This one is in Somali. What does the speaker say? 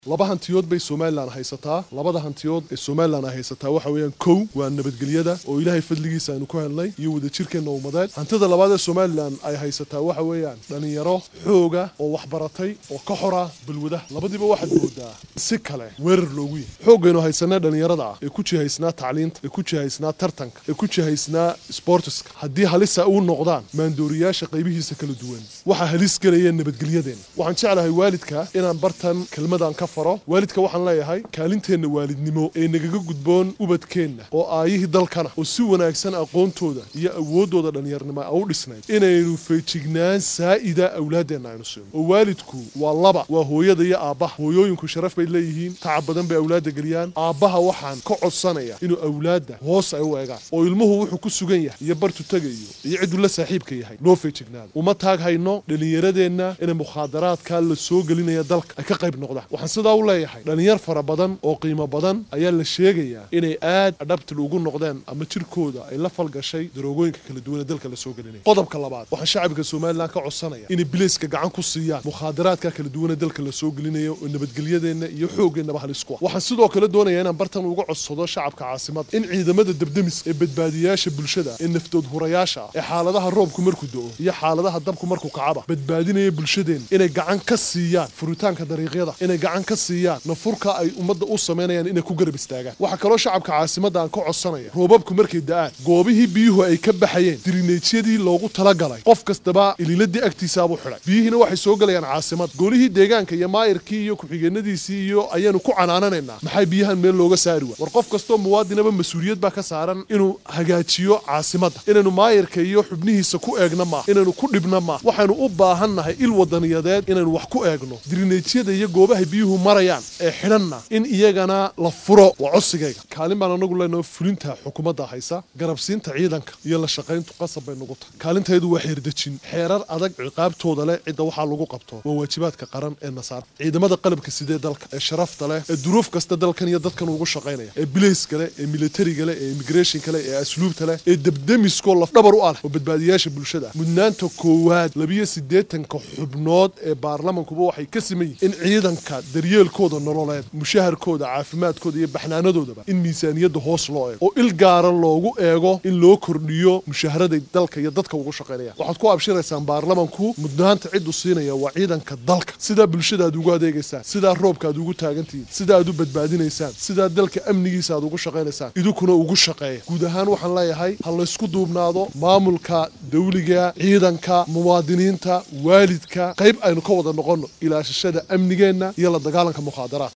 laba hantiyood bay somalilan haysataa labada hantiyood ee somalilan ay haysataa waxa weeyaan kow waa nabadgelyada oo ilaahay fadligiisa aynu ku helnay iyo wadajirkeenna ummadeed hantida labaad ee somalilan ay haysataa waxa weeyaan dhallinyaro xooga oo waxbaratay oo ka xora balwadaha labadiiba waxaad moodaa si kale weerar loogu yahay xooggaynu haysanaa dhallinyarada ah ee ku jihaysnaa tacliinta ee ku jihaysnaa tartanka ee ku jihaysnaa sportiska haddii halisa u noqdaan maandooriyaasha qaybihiisa kala duwan waxaa halis gelaya nabadgelyadeenna waxaan jeclahay waalidka inaan bartan kelmadan ka faro waalidka waxaan leeyahay kaalinteenna waalidnimo ee nagaga gudboon ubadkeenna oo aayihii dalkana oo si wanaagsan aqoontooda iyo awooddooda dhallinyarnimo a u dhisnayd inaynu feejignaan saa'ida awlaaddeenna aynu siino oo waalidku waa laba waa hooyada iyo aabbaha hooyooyinku sharaf bay leeyihiin tacab badan bay awlaadda geliyaan aabbaha waxaan ka codsanaya inuu awlaadda hoos ay u eegaan oo ilmuhu wuxuu ku sugan yahay iyo bartu tegayo iyo cidduu la saaxiibka yahay loo feejignaado uma taag hayno dhallinyaradeenna inay mukhaadaraadka la soo gelinaya dalka ay ka qayb noqdaan waxaan sidaa u leeyahay dhallinyar fara badan oo qiimo badan ayaa la sheegayaa inay aad adhabtil ugu noqdeen ama jirkooda ay la falgashay daroogooyinka kala duwan ee dalka la soo gelinaya qodobka labaad waxaan shacabka somalilan ka codsanaya inay bilayska gacan ku siiyaan mukhaadaraadka kala duwan ee dalka la soo gelinayo oo nabadgelyadeenna iyo xooggeenaba halis ku ah waxaan sidoo kale doonayaa inaan bartan uga codsado shacabka caasimada in ciidamada debdemis ee badbaadiyaasha bulshada ee naftood hurayaasha ah ee xaaladaha roobku markuu do-o iyo xaaladaha dabku markuu kacaba badbaadinaya bulshadeen inay gacan ka siiyaan furitaanka dariiqyada inay gacan ka siiyaan nafurka ay ummadda u samaynayaan inay ku garab istaagaan waxaa kaloo shacabka caasimada aan ka codsanaya roobabku markay da-aan goobihii biyuhu ay ka baxayeen dirineejyadii loogu talagalay qof kastaba ililadii agtiisaabuu xidhay biyihiina waxay soo gelayaan caasimada goolihii deegaanka iyo maayirkii iyo ku-xigeenadiisii iyo ayaanu ku canaananaynaa maxay biyahan meel looga saari waa war qof kastoo muwaadinaba mas-uuliyad baa ka saaran inuu hagaajiyo caasimadda inaynu maayirka iyo xubnihiisa ku eegna maa inaynu ku dhibna maa waxaynu u baahannahay il wadaniyadeed inaynu wax ku eegno dirineejyada iyo goobaha biyuhu marayaan ee xidhanna in iyagana la furo waa codsigayga kaalin baan anagu leenaho fulinta xukuumadda haysa garabsiinta ciidanka iyo la shaqayntu qasab bay nugu tahay kaalintaydu waa xeerdejin xeerar adag ciqaabtooda leh cidda waxaa lagu qabto waa waajibaadka qaran ee nasaara ciidamada qalabka sidee dalka ee sharafta leh ee duruuf kasta dalkan iyo dadkan ugu shaqaynaya ee bilayska leh ee militariga leh ee immigrationka leh ee asluubta leh ee debdemiskoo lafdhabar u ah leh oo badbaadiyaasha bulshada mudnaanta koowaad labiyo siddeetanka xubnood ee baarlamankuba waxay ka siman yihin in ciidanka daryeelkooda nololeed mushaharkooda caafimaadkooda iyo baxnaanadoodaba in miisaaniyadda hoos loo eego oo il gaara loogu eego in loo kordhiyo mushaharaday dalka iyo dadka ugu shaqaynayaan waxaad ku abshiraysaan baarlamanku mudnaanta ciddu siinaya waa ciidanka dalka sidaa bulshada aad ugu adeegaysaan sidaa roobka aad ugu taagantihiin sida aad u badbaadinaysaan sidaa dalka amnigiisa aad ugu shaqaynaysaan idinkuna ugu shaqeeya guud ahaan waxaan leeyahay ha laysku duubnaado maamulka dawliga ciidanka muwaadiniinta waalidka qayb aynu ka wada noqonno ilaashashada amnigeenna iyo la dagaalanka mukhaadaraad